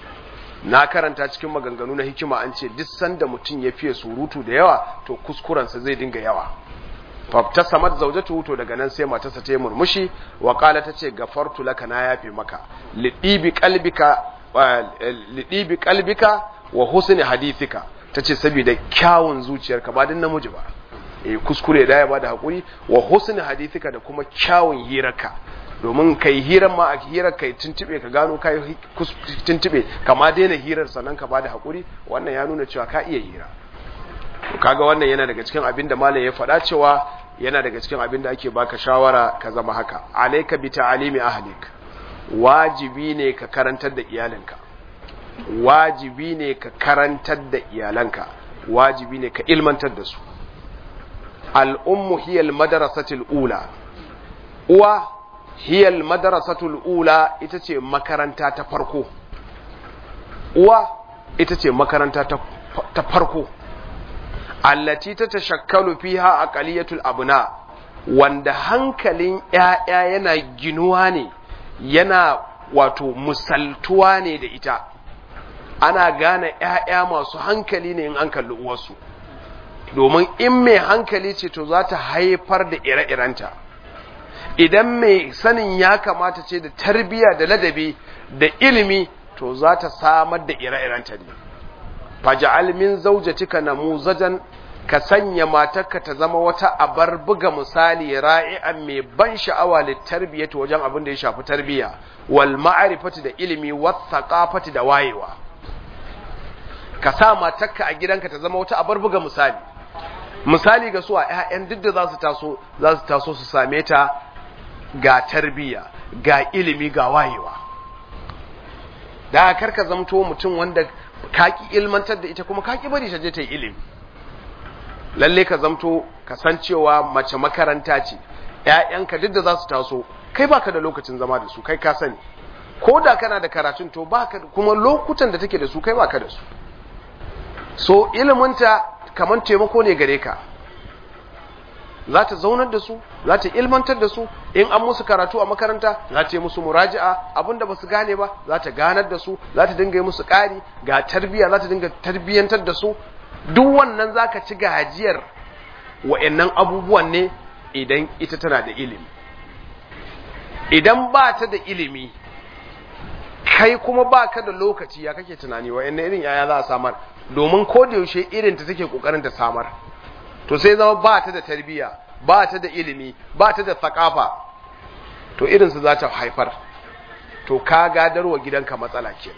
na karanta cikin maganganu na hikima an ce duk sanda mutum ya fiye surutu da yawa to kuskurensa zai dinga yawa fafta samad zaujatu to daga nan sai matarsa ta yi murmushi wa kala ta ce gafartu laka na yafe maka lidibi qalbika lidibi qalbika wa husni hadithika tace saboda kyawun zuciyarka ba din namiji ba eh kuskure da ya bada hakuri wa husni hadithika da kuma kyawun hirarka domin kai hirar ma a hirar kai tuntube ka gano kai tuntube kama daina hirar sannan ka bada hakuri wannan ya nuna cewa ka iya hira kaga wannan yana daga cikin abin da malam ya faɗa cewa yana daga cikin abin da ake baka shawara ka zama haka alayka bi ta'alimi ahlik wajibi ne ka karantar da iyalinka wajibi ne ka karantar da iyalanka wajibi ne ka ilmantar da su al-ummu hiya al-madrasatul ula uwa hiya al-madrasatul ula ita ce makaranta ta farko uwa ita ce makaranta ta farko allati ta tashakkalu fiha aqaliyatul abna wanda hankalin ƴaƴa yana ginuwa ne yana wato musaltuwa ne da ita ana gane ƴaƴa masu hankali ne in an kalli uwarsu domin in mai hankali ce to za ta haifar da ire-irenta idan mai sanin ya kamata ce da tarbiya da ladabi da ilimi to za ta samar da ire-irenta ne faja'al min zawjatika namuzajan ka sanya matarka ta zama wata abar buga misali ra'i'an mai ban sha'awa littarbiyati wajen abin da ya shafi tarbiya wal ma'rifati da ilimi wat thaqafati da wayewa ka sa matarka a gidanka ta zama wata abar buga misali misali ga su a ƴaƴan duk da za su taso za su taso su same ta ga tarbiya ga ilimi ga wayewa da karka zamto mutum wanda kaki ilmantar da ita kuma kaki bari ta je ta yi ilimi lalle ka zamto ka san cewa mace makaranta ce ƴaƴanka duk da za su taso kai baka da lokacin zama da su kai ka sani ko da kana da karatun to baka kuma lokutan da take da su kai baka da su so iliminta kamar taimako ne gare ka za ta zaunar da su za ta ilmantar da su in an musu karatu a makaranta za ta yi musu muraji'a abinda ba su gane ba za ta ganar da su za ta dinga yi musu ƙari ga tarbiyya za ta dinga tarbiyyantar da su duk wannan za ka ci gajiyar wa'annan abubuwan ne idan ita tana da ilimi idan ba ta da ilimi kai kuma ba ka da lokaci ya kake tunani wa'annan irin yaya za a samar domin ko da yaushe irin ta take kokarin ta samar to sai zama ba ta da tarbiyya ba ta da ilimi ba ta da thakafa to irin su za ta haifar to ka gadarwa gidanka matsala kenan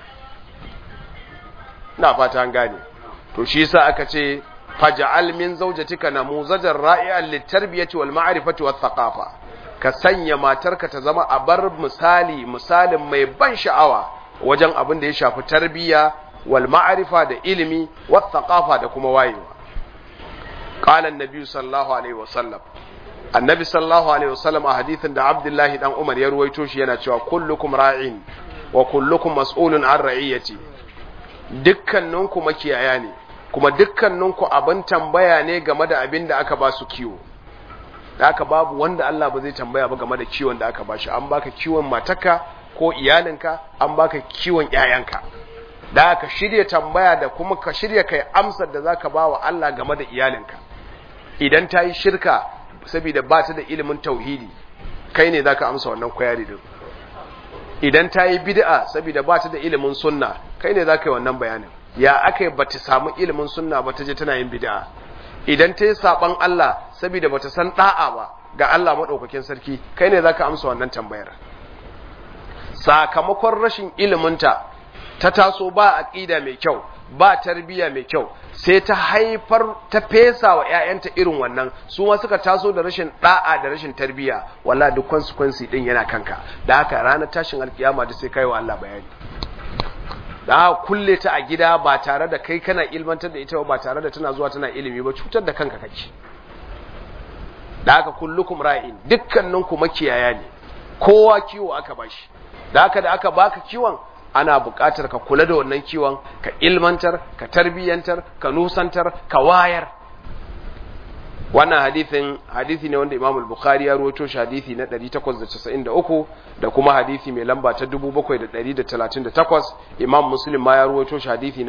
na fata an gane to shi yasa aka ce faj'al min zawjatika namuzajan ra'i'an litarbiyati wal ma'rifati wat thaqafa ka sanya matarka ta zama a bar misali misalin mai ban sha'awa wajen abin da ya shafi tarbiyya wal ma'rifa da ilimi wat thaqafa da kuma wayewa qala an-nabi sallallahu alaihi wasallam annabi sallallahu alaihi wasallam a hadithin da abdullahi dan umar ya ruwaito shi yana cewa kullukum ra'in wa kullukum mas'ulun an ra'iyati dukkaninku makiyaya ne kuma dukkaninku abin tambaya ne game da abin da aka ba su kiwo da aka babu wanda Allah ba zai tambaya ba game da kiwon da aka ba shi an baka kiwon mataka ko iyalinka an baka kiwon ƴaƴanka da aka shirya tambaya da kuma ka shirya kai amsar da zaka ba wa Allah game da iyalinka idan ta yi shirka saboda ba ta da ilimin tauhidi kai ne zaka amsa wannan kwayari din idan ta yi bid'a saboda ba ta da ilimin sunna kai ne zaka yi wannan bayanin ya aka yi ba ta samu ilimin sunna ba ta je tana yin bid'a idan ta yi saban Allah saboda ba ta san da'a ba ga Allah maɗaukakin sarki kai ne zaka amsa wannan tambayar sakamakon rashin iliminta ta taso ba aqida mai kyau ba tarbiyya mai kyau sai ta haifar ta fesa wa ƴaƴanta irin wannan su ma suka taso da rashin da'a da rashin tarbiyya wallahi duk consequence din yana kanka da haka ranar tashin alkiyama da sai kai wa Allah bayani da kulle ta a gida ba tare da kai kana ilmantar da ita ba tare da tana zuwa tana ilimi ba cutar da kanka kake da haka kullukum ra'in dukkaninku makiyaya ne kowa kiwo aka bashi da haka da aka baka kiwon ana buƙatar ka kula da wannan kiwon ka ilmantar ka tarbiyyantar ka nusantar ka wayar wannan hadithin hadithi ne wanda Imam al-Bukhari ya rawaito shi hadithi na 893 da kuma hadithi mai lamba ta 7738 Imam Muslim ma ya rawaito shi hadithi na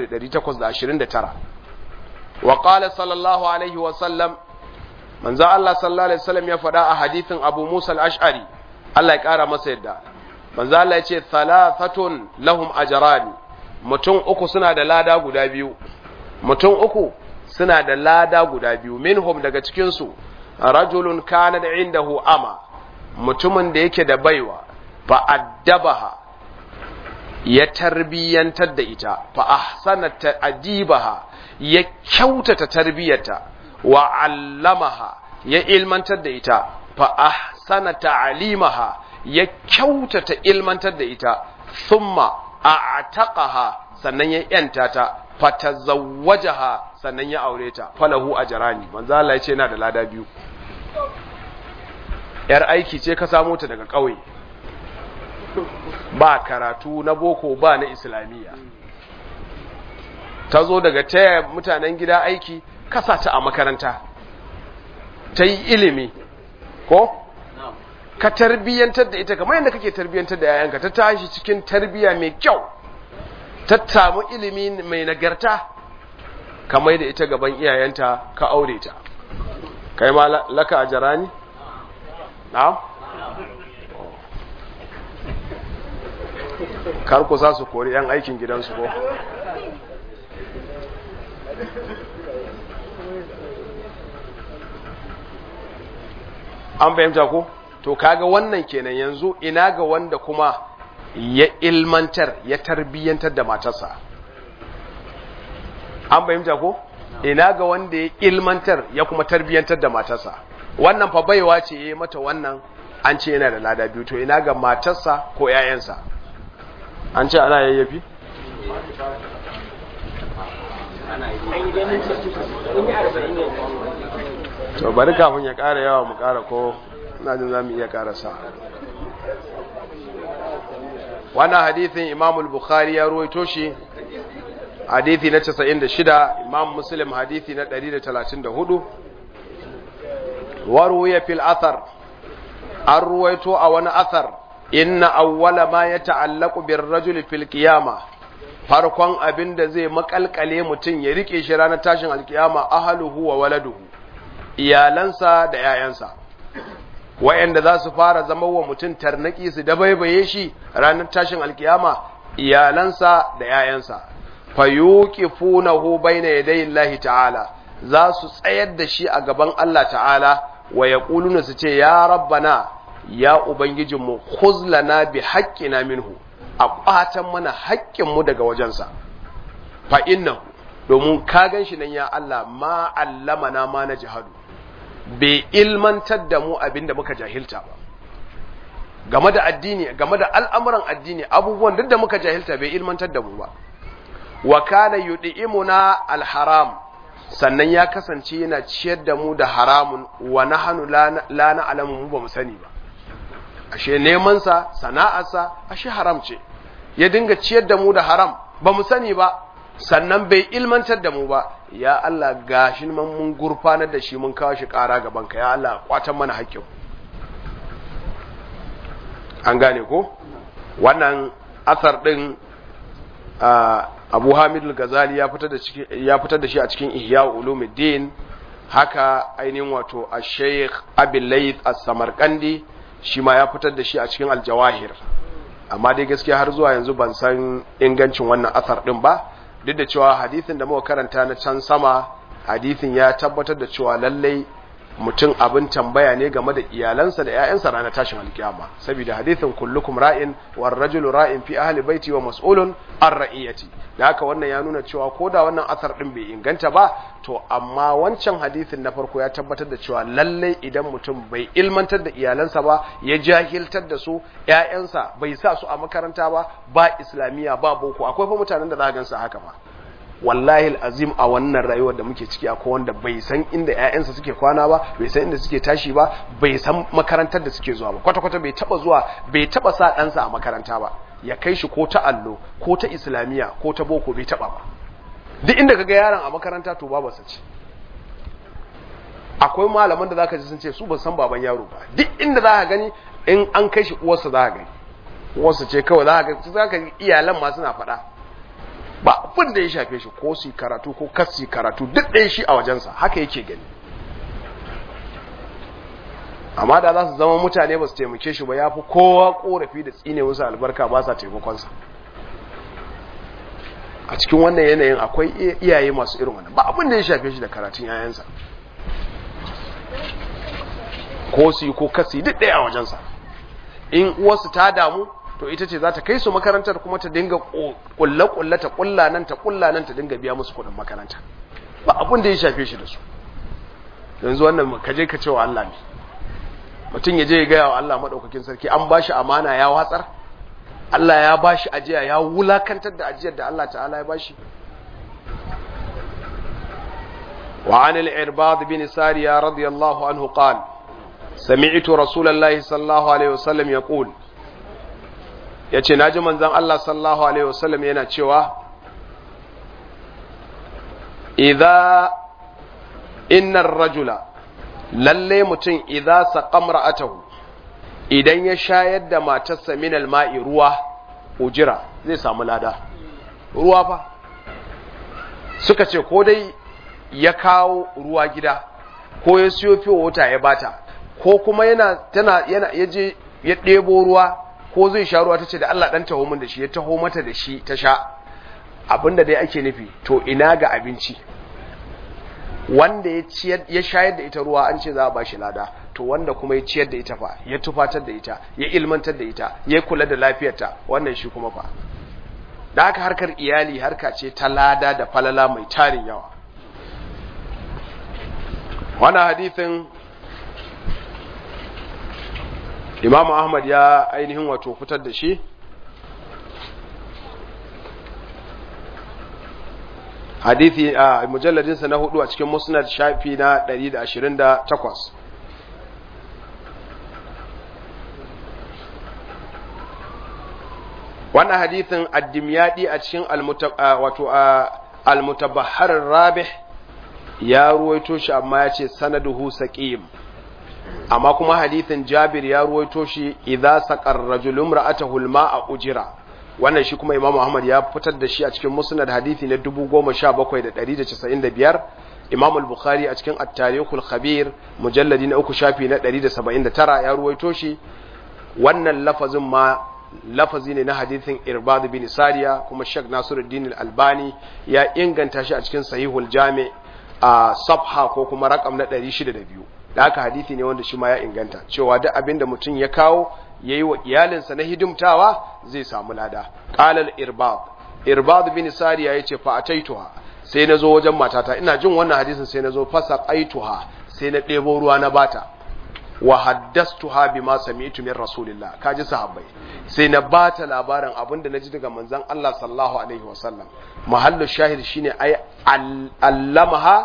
1829 wa qala sallallahu alaihi wa sallam manzo Allah sallallahu alaihi wasallam ya faɗa a hadithin Abu Musa al-Ash'ari Allah ya ƙara masa yadda manzo Allah ya ce thalathatun lahum ajrani mutum uku suna da lada guda biyu mutum uku suna da lada guda biyu minhum daga cikin su rajulun kana da indahu ama mutumin da yake da baiwa fa addabaha ya tarbiyantar da ita fa ahsana ta'dibaha ya kyautata tarbiyarta wa allamaha ya ilmantar da ita fa ahsana ta'limaha ya kyautata ilmantar da ita thumma a'taqaha sannan ya yanta ta fatazawwajaha sannan ya aure ta falahu ajrani manzo Allah ya ce yana da lada biyu yar aiki ce ka samu ta daga kauye ba karatu na boko ba na islamiyya ta zo daga taya mutanen gida aiki kasa ta a makaranta ta yi ilimi ko ka tarbiyyantar da ita kamar yadda kake tarbiyyantar da yayanka ta tashi cikin tarbiyya mai kyau ta samu ilimi mai nagarta ka mai da ita gaban iyayenta ka aure ta kai ma laka a jarani? na'am? kar ku sa su kori 'yan aikin gidansu ko? an fahimta ko? to kaga wannan kenan yanzu ina ga wanda kuma ya ilmantar ya tarbiyyantar da matarsa an fahimta ko? ina ga wanda ya ilmantar ya kuma tarbiyyantar da matarsa wannan fa baiwa ce ya mata wannan an ce yana da lada biyu to ina ga matarsa ko 'ya'yansa an ce ana yayyafi? to bari kafin ya ƙara yawa mu ƙara ko na jin za mu iya ƙara sa wannan hadithin imamul bukhari ya ruwaito shi hadithi na 96 imam muslim hadithi na 134 waruwa fil athar an ruwaito a wani athar inna awwala ma ya ta'allaku bir rajul fil qiyama farkon abin da zai makalkale mutum ya rike shi ranar tashin alkiyama ahluhu wa waladuhu iyalansa da yayansa wayanda za su fara zama wa mutum tarnaki su dabaibaye shi ranar tashin alkiyama iyalansa da yayansa fayuqifunahu bayna yaday Allah ta'ala za su tsayar da shi a gaban Allah ta'ala wa yaquluna su ce ya rabbana ya ubangijinmu khuzlana bi haqqina minhu a ƙwatan mana haƙƙinmu daga wajensa fa innahu domin ka gan shi nan ya Allah ma allamana ma na jihadu bai ilmantar da mu abin da muka jahilta ba game da addini game da al'amuran addini abubuwan duk da muka jahilta bai ilmantar da mu ba wa kana yud'imuna alharam sannan ya kasance yana ciyar da mu da haramun wa nahnu la na'lamu mu ba mu sani ba ashe neman sa sana'arsa ashe haram ce ya dinga ciyar da mu da haram ba mu sani ba sannan bai ilmantar da mu ba ya Allah gashi man mun gurfanar da shi mun kawo shi ƙara gaban ka ya Allah kwatan mana haƙƙin an gane ko wannan asar din Abu Hamid al-Ghazali ya fitar da ya fitar da shi a cikin Ihya Ulumuddin haka ainihin wato Ash-Sheikh Abi Layth As-Samarkandi shi ma ya fitar da shi a cikin Al-Jawahir amma dai gaskiya har zuwa yanzu ban san ingancin wannan asar din ba duk da cewa hadisin da muka karanta na can sama hadisin ya tabbatar da cewa lallai mutum abin tambaya ne game da iyalansa da ƴaƴansa ranar tashin alkiyama saboda hadisin kullukum ra'in war rajulu ra'in fi ahli baiti wa mas'ulun an ra'iyati da haka wannan ya nuna cewa ko da wannan asar din bai inganta ba to amma wancan hadisin na farko ya tabbatar da cewa lallai idan mutum bai ilmantar da iyalansa ba ya jahiltar da su ƴaƴansa bai sa su a makaranta ba ba islamiyya ba boko akwai fa mutanen da za ka gansu haka ba wallahi azim a wannan rayuwar da muke ciki akwai wanda bai san inda ƴaƴansa suke kwana ba bai san inda suke tashi ba bai san makarantar da suke zuwa ba kwata kwata bai taba zuwa bai taba sa ɗansa a makaranta ba ya kai shi ko ta allo ko ta islamiya ko ta boko bai taba ba duk inda kaga yaron a makaranta to babu sa ce akwai malaman da zaka ji sun ce su ba san baban yaro ba duk inda zaka gani in an kai shi uwarsa zaka gani uwarsa ce kawai zaka ga zaka iyalan ma suna faɗa ba abin da ya shafe shi ko su karatu ko kasi karatu duk ɗaya shi a wajensa haka yake gani amma da za su zama mutane ba su taimake shi ba ya fi kowa korafi da tsine musu albarka ba sa taimakonsa a cikin wannan yanayin akwai iyaye masu irin wannan ba abin da ya shafe shi da karatun yayansa ko su yi ko kasi duk ɗaya a wajensa in uwarsu ta damu to ita ce za ta kai su makarantar kuma ta dinga kulle-kulle ta kulla nan ta kulla nan ta dinga biya musu kudin makaranta ba abin da ya shafe shi da su yanzu wannan ka je ka ce wa Allah ne mutum ya je ya gaya wa Allah maɗaukakin sarki an ba shi amana ya watsar Allah ya ba shi ajiya ya wulakantar da ajiyar da Allah ta'ala ya ba shi وعن العرباض بن سارية رضي الله عنه قال سمعت رسول الله صلى الله عليه وسلم يقول ya ce na ji manzan Allah sallallahu Alaihi wasallam yana cewa idha innar rajula lalle mutum idha saqam ra'atahu idan ya shayar da matarsa min alma'i ruwa ujira zai samu lada ruwa fa suka ce ko dai ya kawo ruwa gida ko ya siyo fiye wata ya bata ko kuma yana tana yana yaje ya ɗebo ruwa ko zai sha ruwa tace da Allah dan taho min da shi ya taho mata da shi ta sha abinda dai ake nufi to ina ga abinci wanda ya ciyar ya shayar da ita ruwa an ce za a bashi lada to wanda kuma ya ciyar da ita fa ya tufatar da ita ya ilmantar da ita ya kula da lafiyarta wannan shi kuma fa da haka harkar iyali harka ce ta lada da falala mai tarin yawa wannan hadithin imamu ahmad ya ainihin wato fitar da shi hadithi a mujalladinsa na hudu a cikin musnad shafi na 128 wannan hadithin addimyadi a cikin wato almutabahar rabih ya ruwaito shi amma ya ce sanaduhu saqim amma kuma hadithin jabir ya ruwaito shi idza saqar rajulun ra'atahu al-ma'a ujira wannan shi kuma Imam Ahmad ya fitar da shi a cikin Musnad hadisi na 17795 Imam al-Bukhari a cikin At-Tarikhul Khabir mujalladi na uku shafi na 179 ya ruwaito shi wannan lafazin ma lafazi ne na hadisin Irbad bin Sariya kuma Sheikh Nasiruddin al-Albani ya inganta shi a cikin Sahihul Jami a safha ko kuma rakam na 602 da haka hadisi ne wanda shi ma ya inganta cewa duk abin da mutum ya kawo ya yi wa iyalinsa na hidimtawa zai samu lada ƙalal irbad irbad bin sariya ya ce fa ataituha sai na zo wajen matata ina jin wannan hadisin sai na zo fasa qaituha sai na ɗebo ruwa na bata wa haddastuha bima sami'tu min rasulillah kaji sahabbai sai na bata labarin abin da naji daga manzon Allah sallallahu alaihi wasallam mahallu shahid shine ai allamaha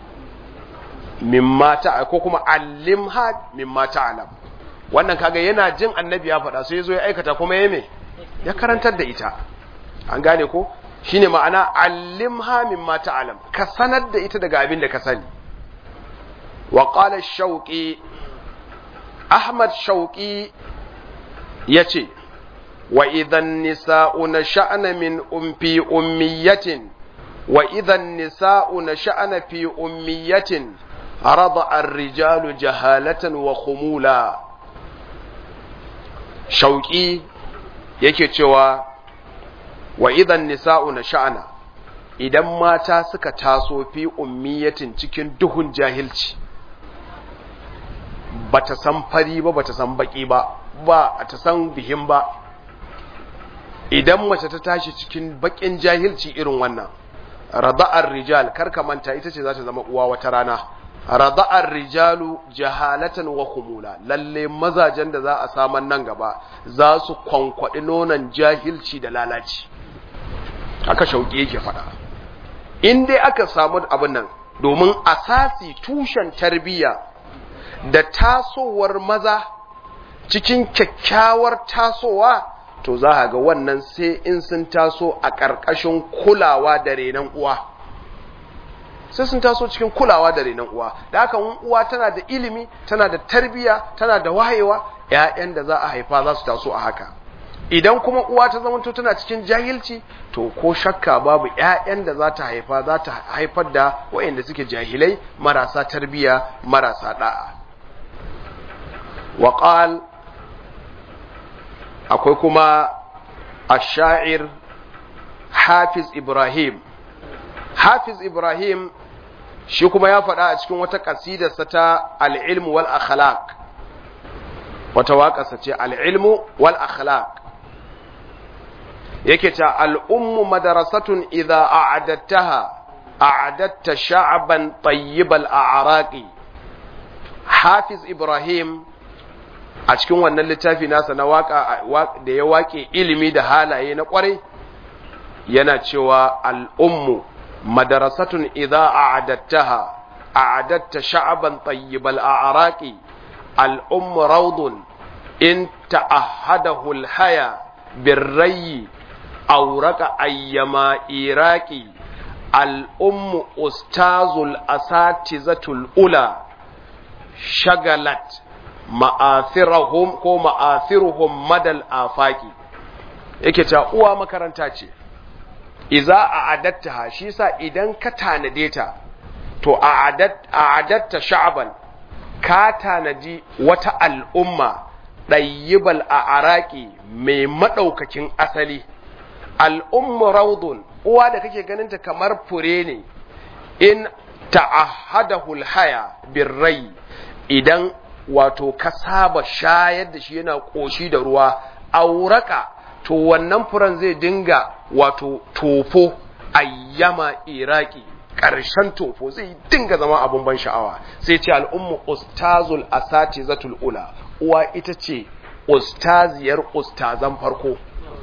mimma ta ko kuma allimha mimma ta'lam wannan kaga yana jin annabi ya faɗa sai ya zo ya aikata kuma ya me ya karantar da ita an gane ko shine ma'ana allimha mimma ta'lam ka sanar da ita daga abin da ka sani wa qala shauqi ahmad shauqi yace wa idhan nisa'u nasha'na min umfi ummiyatin wa idhan nisa'u nasha'na fi ummiyatin رضع الرجال جهالة وخمولا shauƙi yake cewa wa idan nisa'u na sha'ana idan mata suka taso fi ummiyatin cikin duhun jahilci ba ta san fari ba ba ta san baki ba ba ta san bihin ba idan mace ta tashi cikin bakin jahilci irin wannan rada'ar rijal karka manta ita ce za ta zama uwa wata rana rada'ar rijalu jahalatan wa khumula lalle mazajen da za a saman nan gaba za su kwankwaɗi nonon jahilci da lalaci aka shauƙi yake faɗa in dai aka samu abin nan domin asasi tushen tarbiyya da tasowar maza cikin kyakkyawar tasowa to za a ga wannan sai in sun taso a ƙarƙashin kulawa da renon uwa sai sun taso cikin kulawa da renon uwa da haka uwa tana da ilimi tana da tarbiya tana da wayewa ƴaƴan da za a haifa za su taso a haka idan kuma uwa ta zama tana cikin jahilci to ko shakka babu ƴaƴan da za ta haifa za ta haifar da waɗanda suke jahilai marasa tarbiya marasa da'a wa akwai kuma ash-sha'ir Hafiz Ibrahim Hafiz Ibrahim shi kuma ya faɗa a cikin wata ƙasidarsa ta al'ilmu wal akhlaq wata waƙarsa ce al'ilmu wal akhlaq yake ta al'ummu madarasatun idha a'adattaha a'adatta sha'aban tayyibal a'raqi Hafiz Ibrahim a cikin wannan littafi nasa na waka da ya waƙe ilimi da halaye na ƙwarai yana cewa al'ummu madarasatun idza a'adattaha a'adatta sha'aban tayyibal a'raqi al'ummu rawdun in ta'ahadahu al-haya birrayyi awraka ayyama iraqi al'ummu ustazul asatizatul ula shagalat ma'athirahum ko ma'athiruhum madal afaki yake cewa uwa makaranta ce iza a adattaha shi sa idan ka tanade ta to a adatta sha'aban ka tanadi wata al'umma ɗayyibal a araki mai maɗaukakin asali al'ummu raudun uwa da kake ganinta kamar fure ne in ta'ahadahul haya birrai idan wato ka saba shayar da shi yana ƙoshi da ruwa auraka to wannan furen zai dinga wato tofo ayyama iraki ƙarshen tofo zai dinga zama abun ban sha'awa sai ce al'ummu ustazul asati zatul ula uwa ita ce ustaziyar ustazan farko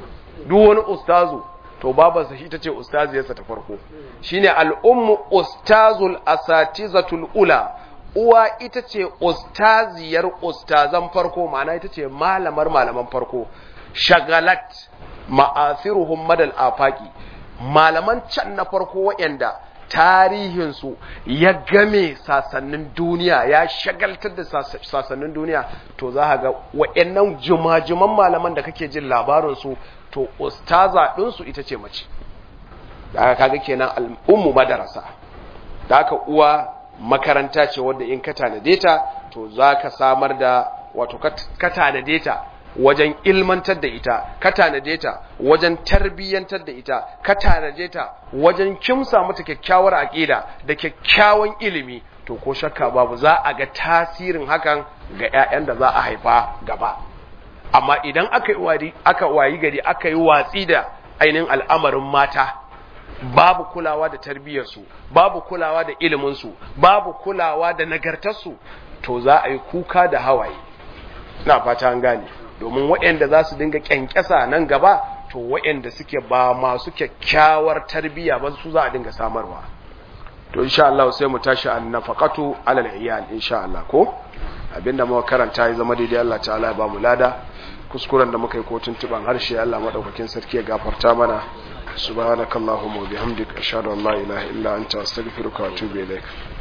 duk wani ustazu to babansa shi ita ce ustaziyarsa ta farko shine al'ummu ustazul asati zatul ula uwa ita ce ustaziyar ustazan farko ma'ana ita ce malamar malaman farko shagalat ma'athiruhum madal afaki malaman can na farko waɗanda tarihinsu ya game sasannin duniya ya shagaltar da sasannin duniya to za ga waɗannan jumajuman malaman da kake jin labarinsu to ustaza ɗinsu ita ce mace da aka kaga kenan al'ummu madarasa da aka uwa makaranta ce wadda in ka tanade ta to za ka samar da wato ka tanade ta wajen ilmantar da ita ka tanade ta wajen tarbiyyantar da ita ka tanade ta wajen kimsa mata kyakkyawar aƙida da kyakkyawan ilimi to ko shakka babu za a ga tasirin hakan ga 'ya'yan da za a haifa gaba amma idan aka yi aka wayi gari aka yi watsi da ainihin al'amarin mata babu kulawa da tarbiyyarsu babu kulawa da iliminsu babu kulawa da nagartarsu to za a yi kuka da hawaye na fata an gane domin waɗanda za su dinga ƙyanƙyasa nan gaba to waɗanda suke ba masu kyakkyawar tarbiyya ba su za a dinga samarwa to insha Allah sai mu tashi an nafaqatu alal iyal insha Allah ko abinda muka karanta ya zama daidai Allah ta'ala ya ba mu lada kuskuren da muka yi ko tuntuban harshe Allah madaukakin sarki ya gafarta mana subhanakallahumma wa bihamdika ashhadu an la ilaha illa anta astaghfiruka wa atubu ilaik